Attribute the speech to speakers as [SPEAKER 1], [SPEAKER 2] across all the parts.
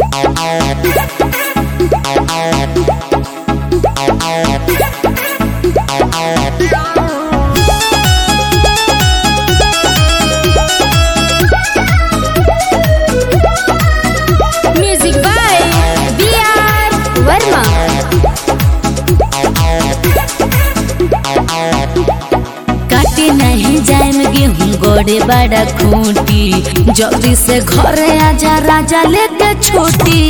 [SPEAKER 1] Music by B R Verma
[SPEAKER 2] काटे नहीं जाए में गेहूं गोड़े बड़ा खूंटी जल्दी से घरे आजा राजा लेके छोटी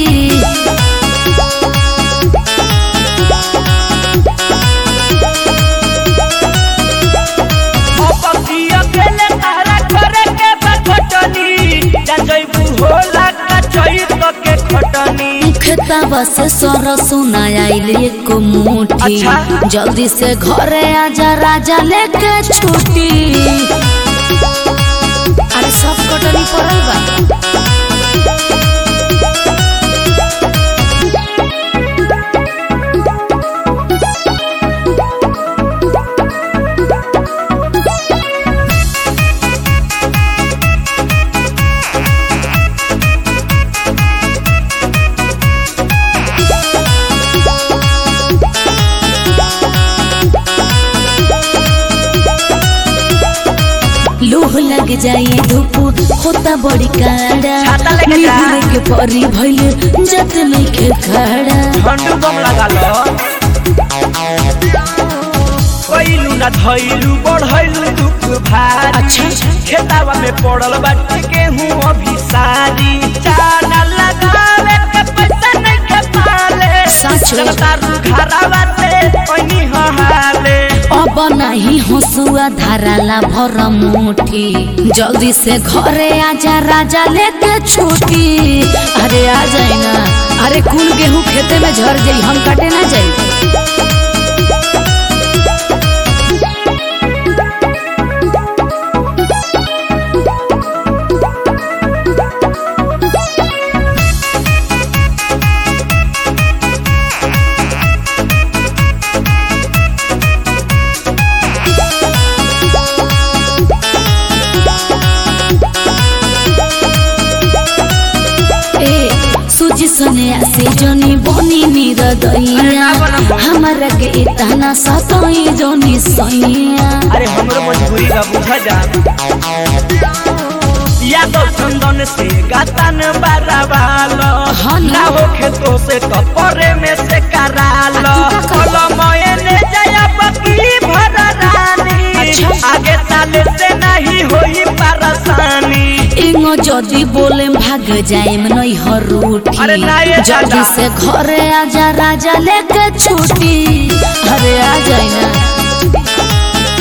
[SPEAKER 3] अपकिया केले तारा करे के बखटनी जा जइबू होला का चैत के खटनी
[SPEAKER 2] खेताबा से सर सुना आइल एक मुठी
[SPEAKER 3] अच्छा।
[SPEAKER 2] जल्दी से घरे आजा राजा लेके छोटी अरे सब कटनी पड़ल बा लूह लग जाए धूप होता बड़ी काड़ा
[SPEAKER 3] छाता लेके जा।
[SPEAKER 2] निहुरे के परी भइल जत नइखे खड़ा
[SPEAKER 3] झंडू बम लगा लो कइलू ना धइलू बढ़इलू दुख भारी
[SPEAKER 2] अच्छा।
[SPEAKER 3] खेतावा में पड़ल बाटे गेहूं अभी सारी चाना लगावे के पैसा नहीं के पाले
[SPEAKER 2] सच।
[SPEAKER 3] तारू घरावा से पनी हाले
[SPEAKER 2] अब नहीं हंसुआ धाराला भर मुठी जल्दी से घरे आजा राजा लेके छुटी अरे आ जाए ना अरे कुल गेहूं खेते में झर जाई हम कटे ना जाई ए सूजी सने से जनी बनी नीर दैया हमारा के इतना सतई जनी सैया
[SPEAKER 3] अरे हमरो मजबूरी बा बुझा जा यादव चंदन से गातन बारावालो
[SPEAKER 2] हाँ ना।
[SPEAKER 3] ना होखे तो से कपरे में से करालो
[SPEAKER 2] आ, तू का कर?
[SPEAKER 3] कलमये ने जया बकी भरा रानी
[SPEAKER 2] अच्छा।
[SPEAKER 3] आगे साले से नहीं होई परेशानी
[SPEAKER 2] एंगो जदी बोले भाग जाए नहीं हरूठी
[SPEAKER 3] अरे ना ये
[SPEAKER 2] जल्दी
[SPEAKER 3] दादा।
[SPEAKER 2] से घरे आजा राजा लेके छुटी अरे आ जाए ना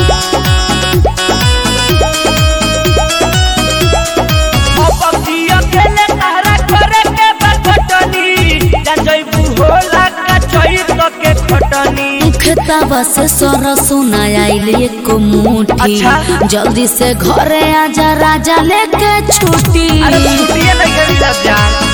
[SPEAKER 3] अपकिया केले तारा करे के बखटनी जा जइबू होला का चैत के खटनी
[SPEAKER 2] खेताबा से सर सुना आइल एक मुठी
[SPEAKER 3] अच्छा।
[SPEAKER 2] जल्दी से घरे आजा राजा लेके छुटी
[SPEAKER 3] अरे छुट्टिए नहीं गई जान